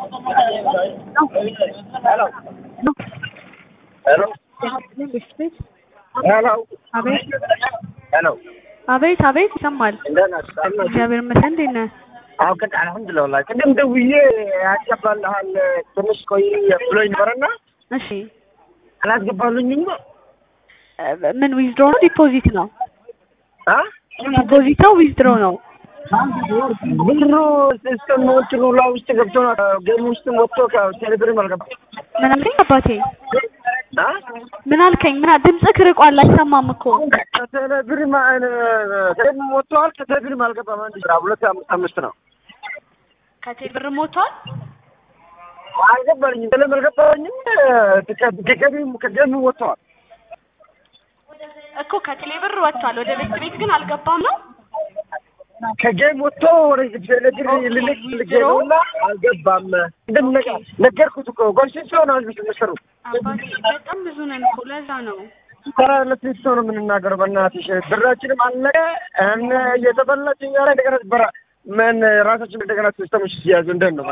ሄሎ ሄሎ አቤት ሄሎ አቤት አቤት ይሰማል። እንደት ነህ? ሰላም ነህ? እግዚአብሔር ይመስገን። እንዴት ነህ? አዎ ቅድ አልሐምዱሊላህ ወላሂ ቅድም ደውዬ ያስገባልሃል ትንሽ ቆይ ብሎኝ ነበረና እሺ አላስገባሉኝም እ ምን ዊዝድሮ ነው ዲፖዚት ነው? አ ዲፖዚት ነው ዊዝድሮ ነው? ብሩ ሲስተም እንትኑ ላይ ውስጥ ገብቶ ጌም ውስጥ ወጥቶ ከቴሌብርም አልገባም ምን አልከኝ አባቴ? አ ምን አልከኝ? ምን አ- ድምፅህ ርቋል አይሰማም እኮ። ከቴሌብርም ቴሌብርም ወጥተዋል ከቴሌብርም አልገባም አንድ ስራ ሁለት አምስት አምስት ነው ከቴል ብር ሞቷል። አልገባልኝም ቴሌብር አልገባልኝም ከገቢም ከጌም ወጥተዋል እኮ ከቴሌ ብር ወጥቷል። ወደ ቤት ቤት ግን አልገባም ነው። ከጌም ወጥቶ ወደ ቴሌብር ልልክ ልገውና አልገባም እንደምን ነገር ነገርኩት እኮ ጎልሽን ሲሆን አልብስ መሰሩ አባቴ በጣም ብዙ ነን እኮ ለዛ ነው። ተራ ለስንት ሰው ነው የምንናገረው? በእናትሽ ብራችንም አለቀ እነ እየተበላች እኛ ላይ እንደገና በራ ምን ራሳችን እንደገና ሲስተሞች ሲያዙ እንደት ነው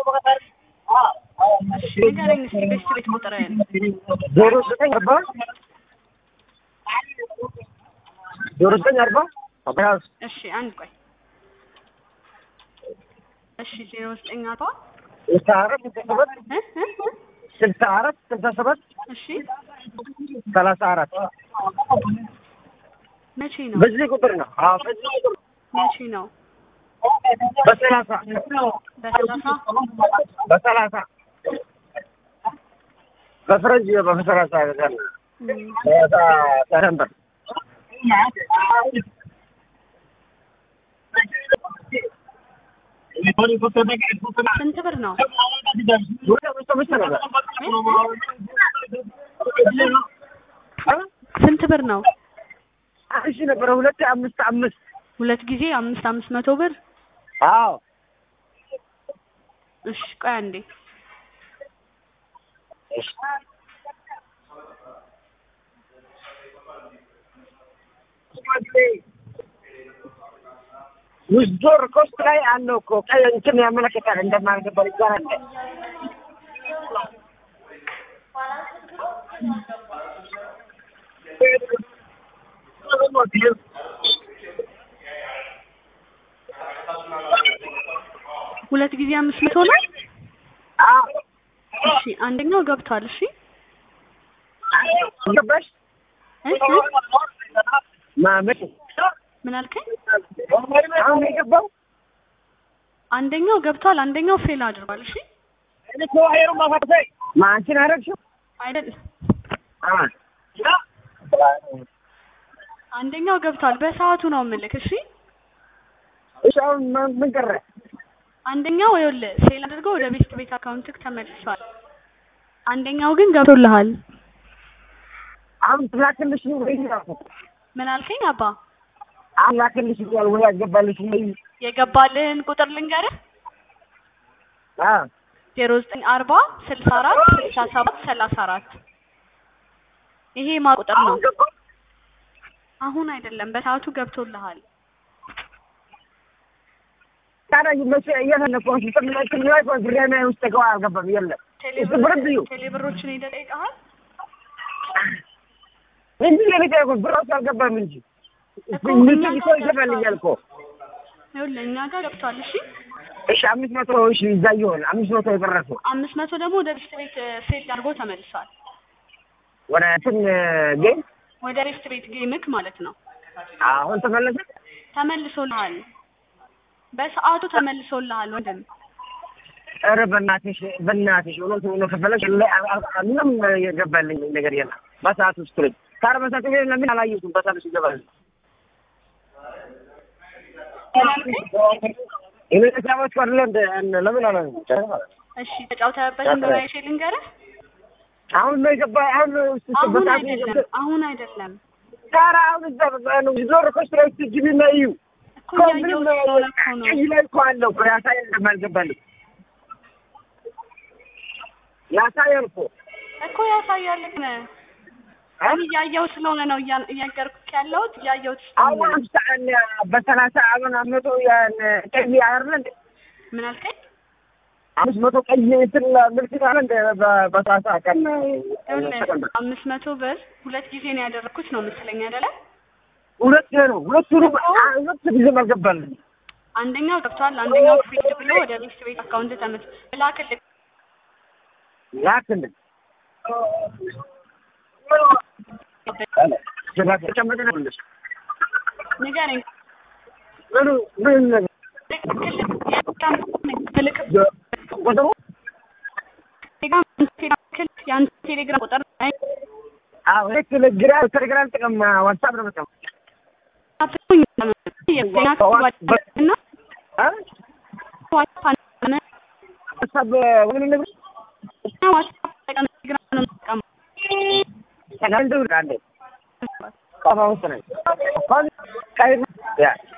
እሺ ንገረኝ እስኪ ቤት ቤት ቁጥርህን። ዜሮ ዘጠኝ አርባ ዜሮ ዘጠኝ አርባ አብያዝ እሺ አንድ ቆይ። እሺ ዜሮ ዘጠኝ አርባ ስልሳ አራት ስልሳ ሰባት እ እ እ ስልሳ አራት ስልሳ ሰባት እሺ ሰላሳ አራት መቼ ነው? በዚህ ቁጥር ነው። አዎ በዚህ ቁጥር መቼ ነው? በሰላሳ በሰላሳ በሰላሳ በፈረንጅ በሰላሳ ገና እም፣ ሰረንበር ስንት ብር ነው? ስንት ብር ነው? እሺ ነበረ ሁለት አምስት አምስት ሁለት ጊዜ አምስት አምስት መቶ ብር። አዎ እሺ ቆይ አንዴ ውዝዶር ኮስት ላይ አለው እኮ ቀይ እንትን ያመለክታል እንደማልገባል ይባላል። ሁለት ጊዜ አምስት መቶ ነው። አዎ እሺ አንደኛው ገብቷል። እሺ ገባሽ? እ እ ማመት ምን አልከኝ? አሁን የገባው አንደኛው ገብቷል፣ አንደኛው ፌል አድርጓል። እሺ ማንችን አደረግሽው? አይደል? አዎ አንደኛው ገብቷል። በሰዓቱ ነው የምልክ። እሺ እሺ አሁን ምን ምን ቀረ? አንደኛው ይኸውልህ ፌል አድርጎ ወደ ቤስት ቤት አካውንትክ ተመልሷል። አንደኛው ግን ገብቶልሃል። አሁን ትላክልሽ ወይ ምን አልከኝ አባ? አሁን ላክልሽ ይላል ወይ ያገባልሽ ወይ? የገባልህን ቁጥር ልንገርህ አዎ ዜሮ ዘጠኝ አርባ ስልሳ አራት ስልሳ ሰባት ሰላሳ አራት ይሄ ማ ቁጥር ነው? አሁን ገባ? አሁን አይደለም በሰዓቱ ገብቶልሃል። ታዲያ መቼ እየፈለኩ ሲስተም ላይ እንትን ላይ ብሬና ውስጥ ገባ አልገባም የለም እሱ ብርድ እዩ ቴሌብሮችን ሄደህ ጠይቀሃል? እንጂ ለኔ ታይቆ ብራስ አልገባም እንጂ እኮ ምን እኛ ይቆ ጋር ይገባልኛል እኮ ይኸውልህ እኛ ጋር ገብቷል። እሺ እሺ አምስት መቶ እሺ ይዛ ይሆን አምስት መቶ የቀረሱ አምስት መቶ ደግሞ ወደ ቤስት ቤት ፌል አድርጎ ተመልሷል። ወደ እንትን ጌም ወደ ቤስት ቤት ጌምክ ማለት ነው አሁን ተመለሰ ተመልሶልሃል። በሰዓቱ ተመልሶልሃል ወንድም። ኧረ በእናትሽ በእናትሽ እውነት ሆኖ ከፈለሽ ላይ አ- አ- አ- ምንም የገባልኝ ነገር የለም በሰዓት ውስጥ ነኝ ታዲያ በሰዓት ግን ለምን አላየሁትም በሰዓት ውስጥ ይገባል እኔ ተጫዋች አይደለ እንደ እነ- ለምን አላ እሺ ተጫውተህበት እንደሆነ አይቼ ልንገርህ። አሁን ነው የገባ አሁን ነው ውስጥ አሁን በሰዓት ነው አይደለም የገባ አሁን አይደለም ታዲያ አሁን እዛ በዛ ነው ዞር ኮስትራ ውስጥ ግቢና እዩ እኮ እኮ ምንም እያየሁት ስለሆነ እኮ ነው። ቀይ ላይ እኮ አለው እኮ ያሳያል እንደማልገባልኝ ያሳያል እኮ እኮ ያሳያል ግን እኔ እያየሁት ስለሆነ ነው እያ- እያገርኩህ ያለሁት እያየሁት ስለሆነ አሁን ነው። አምሳ በሰላሳ አሁን አመቶ ያን ቀይ አይደለ እንዴ? ምን አልከኝ? አምስት መቶ ቀይ እንትን ምልክት አለ እንደ በ- በሰላሳ ቀን ይኸውልህ ተቀምጧል። አምስት መቶ ብር ሁለት ጊዜ ነው ያደረኩት ነው መሰለኝ አይደለ? ሁለት ነው ሁለቱንም አ- ሁለት ጊዜም አልገባልኝ። አንደኛው ገብቷል፣ አንደኛው ፊክድ ብሎ ወደ ቤት ቤት አካውንት ተመት ላክልህ። ላክልኝ ተጨመጠ ነው ልሽ ንገረኝ። ምኑ ምን ነገር ትልቅ ቁጥሩ የአንተ ቴሌግራም ቁጥር አዎ ይሄ ቴሌግራም ቴሌግራም ጥቅም ዋትሳፕ ነው መጣው እና አ ዋትሳፕ ምን ነገር ዋትሳፕ ቴሌግራም ነው የምጠቀመው። ተጋንዱ ካንዴ ቋፋ ውስጥ ነው ቋፋ ቀይ ያ